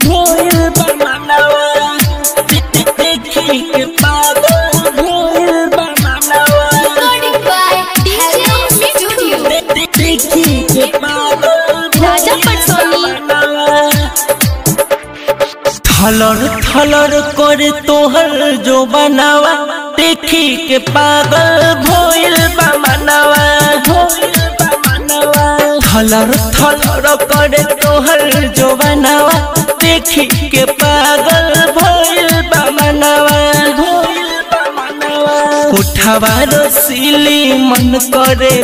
भोइल बनवा देखी के पागल भोइल बनवा Recording by DJ Studio. देखी के पागल राजा पटसोनी थलर थलर करे तोहर जो बनावा देखी के पागल भोइल बनवा थलर थलर करे तोहर जो बनावा देखी के पागल भोइल बनवा उठवा रसीली मन करे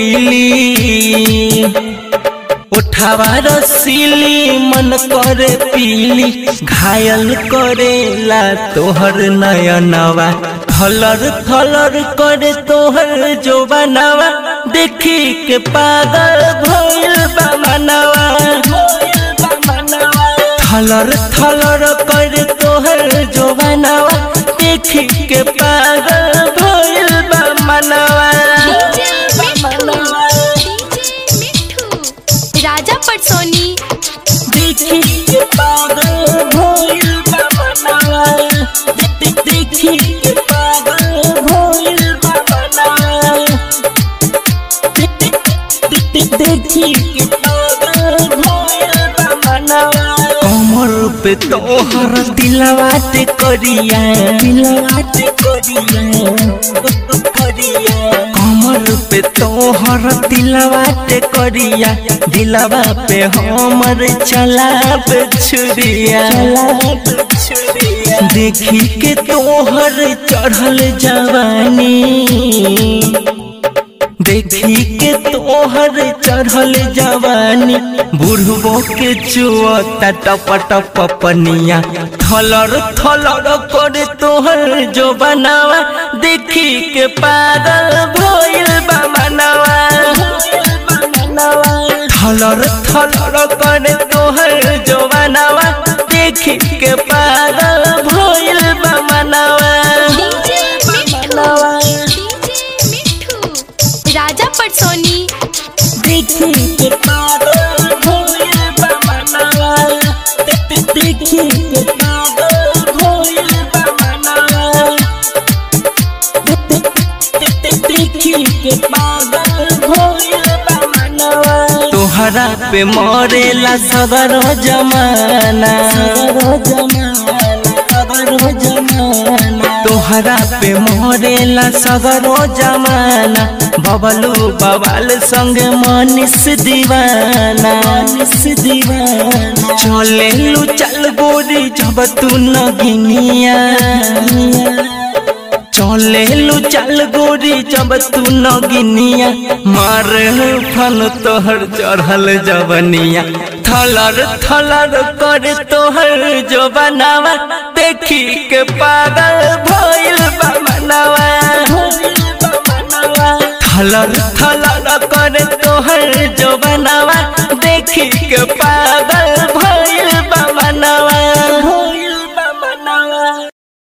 पीली उठवा रसीली मन करे पीली घायल करेला तोहर नयनवा थलर थलर करे तोहर जो बनवा देखी के पागल भइल बा मनवा थलर थलर करे तोहर जो बनवा देखी के पागल भइल बा मनवा DJ मिठू राजा पटसोनी देखी के पागल भइल बा मनवा देखी के पागल भइल बा मनवा देखी के पागल भइल बा मनवा कमर पे तोहर दिलवा ते करिया दिलवा ते करिया करिया कमर पे तोहर दिलवा ते करिया दिलवा पे हमर चलाब छुरिया देखी के तोहर चढ़ल जवानी देखी के तोहर चढ़ल जवानी बुढ़बो के चुअता टप टप पनिया थलर थलर करे तोहर जो बनावा देखी के पागल भइल बा मनवा थलर थलर करे तोहर जो बनावा देखी के पागल भइल बा मनवा DJ मिठू राजा पटसोनी देखी के पागल भइल बा मनवा देखी के पागल भइल बा मनवा देखी के पागल भइल बा मनवा तोहरा पे मरेला सगर जमाना सगर जमाना सगर जमाना तोहरा पे मरेला सगरो जमाना बबलू बवाल संग मनीष दीवाना मनीष दीवाना चले लू चल गोरी जब तू नगिनिया चले लू चल गोरी जब तू नगिनिया मार फन तोहर चढ़ल जवनिया थलर थलर कर तोहर जो बनावा देखी के पागल भइल बा मनवा थलर थलर कर तोहर जो बनावा देखी के